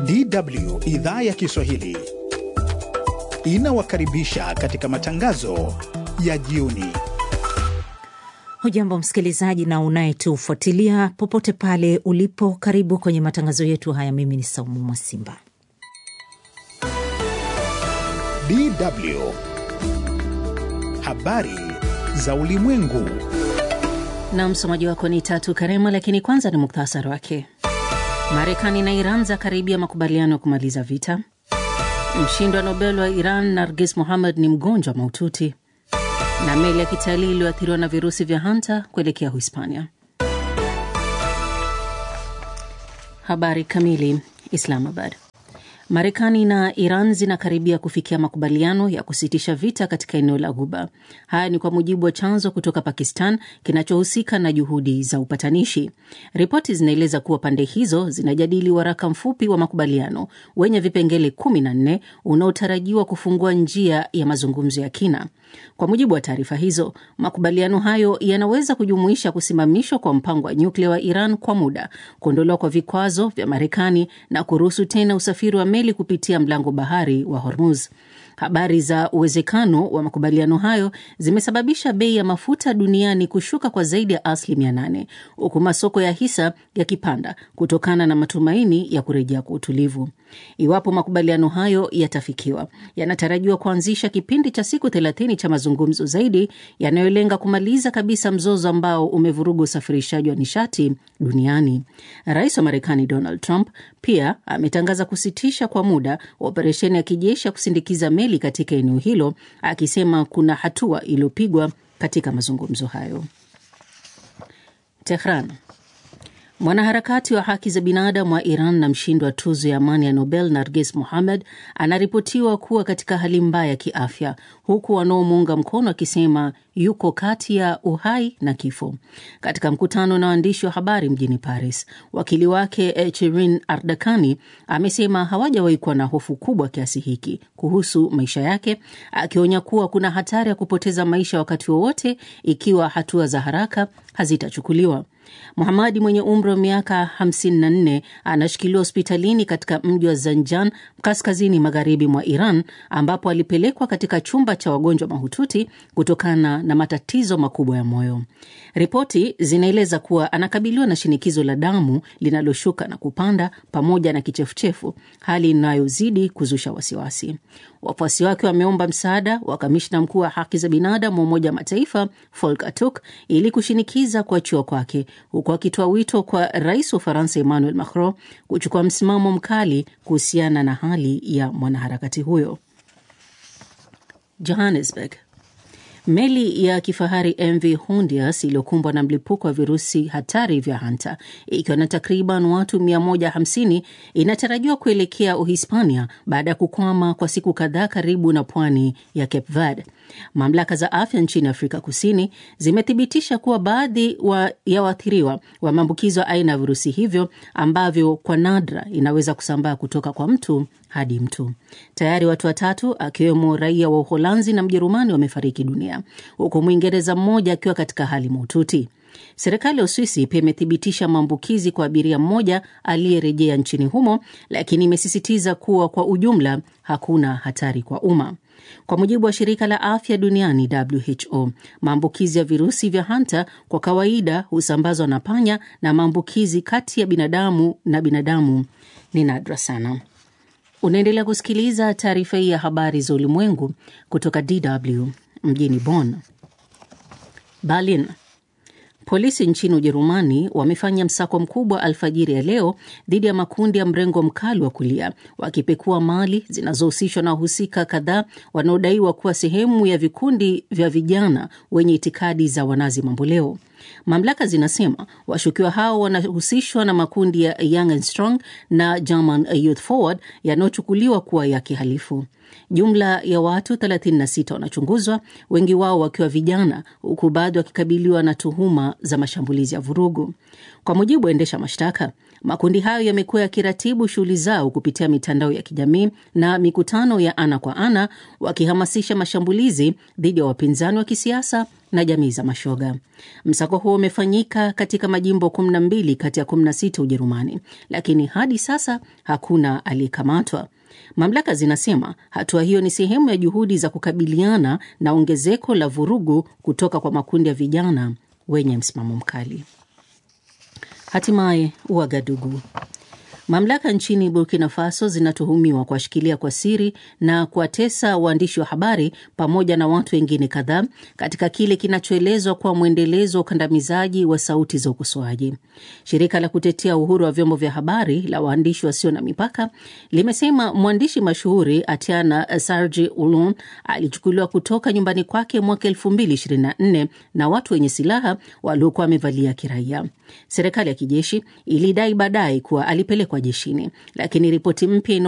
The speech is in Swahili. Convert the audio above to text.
DW idhaa ya Kiswahili inawakaribisha katika matangazo ya jioni. Hujambo msikilizaji na unayetufuatilia popote pale ulipo, karibu kwenye matangazo yetu haya. Mimi ni Saumu Mwasimba. DW habari za ulimwengu, na msomaji wako ni Tatu Karema, lakini kwanza ni muktasari wake. Marekani na Iran za karibia makubaliano ya kumaliza vita. Mshindi wa Nobel wa Iran Nargis Mohammad ni mgonjwa mahututi, na meli ya kitalii iliyoathiriwa na virusi vya hanta kuelekea Uhispania. Habari kamili. Islamabad. Marekani na Iran zinakaribia kufikia makubaliano ya kusitisha vita katika eneo la Ghuba. Haya ni kwa mujibu wa chanzo kutoka Pakistan kinachohusika na juhudi za upatanishi. Ripoti zinaeleza kuwa pande hizo zinajadili waraka mfupi wa makubaliano wenye vipengele 14 unaotarajiwa kufungua njia ya mazungumzo ya kina. Kwa mujibu wa taarifa hizo, makubaliano hayo yanaweza kujumuisha kusimamishwa kwa mpango wa nyuklia wa Iran kwa muda, kuondolewa kwa vikwazo vya Marekani na kuruhusu tena usafiri wa meli kupitia mlango bahari wa Hormuz. Habari za uwezekano wa makubaliano hayo zimesababisha bei ya mafuta duniani kushuka kwa zaidi ya asilimia nane huku masoko ya hisa yakipanda kutokana na matumaini ya kurejea kwa utulivu. Iwapo makubaliano hayo yatafikiwa, yanatarajiwa kuanzisha kipindi cha siku thelathini cha mazungumzo zaidi yanayolenga kumaliza kabisa mzozo ambao umevuruga usafirishaji wa nishati duniani. Rais wa Marekani Donald Trump pia ametangaza kusitisha kwa muda operesheni ya kijeshi ya kusindikiza meli katika eneo hilo, akisema kuna hatua iliyopigwa katika mazungumzo hayo. Tehran. Mwanaharakati wa haki za binadamu wa Iran na mshindi wa tuzo ya amani ya Nobel Narges Mohammad anaripotiwa kuwa katika hali mbaya ya kiafya, huku wanaomuunga mkono akisema yuko kati ya uhai na kifo. Katika mkutano na waandishi wa habari mjini Paris, wakili wake Chirin Ardakani amesema hawajawahi kuwa na hofu kubwa kiasi hiki kuhusu maisha yake, akionya kuwa kuna hatari ya kupoteza maisha wakati wowote ikiwa hatua za haraka hazitachukuliwa. Muhamadi mwenye umri wa miaka 54 anashikiliwa hospitalini katika mji wa Zanjan kaskazini magharibi mwa Iran ambapo alipelekwa katika chumba cha wagonjwa mahututi kutokana na matatizo makubwa ya moyo. Ripoti zinaeleza kuwa anakabiliwa na shinikizo la damu linaloshuka na kupanda pamoja na kichefuchefu, hali inayozidi kuzusha wasiwasi. Wafuasi wake wameomba msaada wa kamishna mkuu wa haki za binadamu wa Umoja wa Mataifa Volker Turk ili kushinikiza kuachiwa kwake, huku akitoa wito kwa rais wa Ufaransa Emmanuel Macron kuchukua msimamo mkali kuhusiana na hali ya mwanaharakati huyo. Johannesburg. Meli ya kifahari MV Hondias iliyokumbwa na mlipuko wa virusi hatari vya hanta ikiwa na takriban watu 150 inatarajiwa kuelekea Uhispania baada ya kukwama kwa siku kadhaa karibu na pwani ya Cape Verde. Mamlaka za afya nchini Afrika Kusini zimethibitisha kuwa baadhi wa ya waathiriwa wa maambukizo ya aina ya virusi hivyo ambavyo kwa nadra inaweza kusambaa kutoka kwa mtu hadi mtu. Tayari watu watatu akiwemo raia wa Uholanzi na Mjerumani wamefariki dunia huku Mwingereza mmoja akiwa katika hali mahututi. Serikali ya Uswisi pia imethibitisha maambukizi kwa abiria mmoja aliyerejea nchini humo, lakini imesisitiza kuwa kwa ujumla hakuna hatari kwa umma. Kwa mujibu wa shirika la afya duniani WHO, maambukizi ya virusi vya hanta kwa kawaida husambazwa na panya na maambukizi kati ya binadamu na binadamu ni nadra sana. Unaendelea kusikiliza taarifa hii ya habari za ulimwengu kutoka DW mjini Bonn. Berlin. Polisi nchini Ujerumani wamefanya msako mkubwa alfajiri ya leo dhidi ya makundi ya mrengo mkali wa kulia, wakipekua mali zinazohusishwa na wahusika kadhaa wanaodaiwa kuwa sehemu ya vikundi vya vijana wenye itikadi za wanazi mamboleo. Mamlaka zinasema washukiwa hao wanahusishwa na makundi ya Young and Strong na German Youth Forward yanayochukuliwa kuwa ya kihalifu. Jumla ya watu 36 wanachunguzwa, wengi wao wakiwa vijana, huku baadhi wakikabiliwa na tuhuma za mashambulizi ya vurugu. Kwa mujibu wa endesha mashtaka, makundi hayo yamekuwa yakiratibu shughuli zao kupitia mitandao ya kijamii na mikutano ya ana kwa ana, wakihamasisha mashambulizi dhidi ya wapinzani wa kisiasa na jamii za mashoga. Msako huo umefanyika katika majimbo 12 kati ya 16 Ujerumani, lakini hadi sasa hakuna aliyekamatwa. Mamlaka zinasema hatua hiyo ni sehemu ya juhudi za kukabiliana na ongezeko la vurugu kutoka kwa makundi ya vijana wenye msimamo mkali. Hatimaye Uagadugu. Mamlaka nchini Burkina Faso zinatuhumiwa kuwashikilia kwa siri na kuwatesa waandishi wa habari pamoja na watu wengine kadhaa katika kile kinachoelezwa kuwa mwendelezo wa ukandamizaji wa sauti za ukosoaji. Shirika la kutetea uhuru wa vyombo vya habari la waandishi wasio na mipaka limesema mwandishi mashuhuri Atiana Sarji Ulun alichukuliwa kutoka nyumbani kwake mwaka 2024 na watu wenye silaha waliokuwa wamevalia kiraia. Serikali ya kijeshi ilidai baadaye kuwa alipelekwa jeshini, lakini ripoti mpya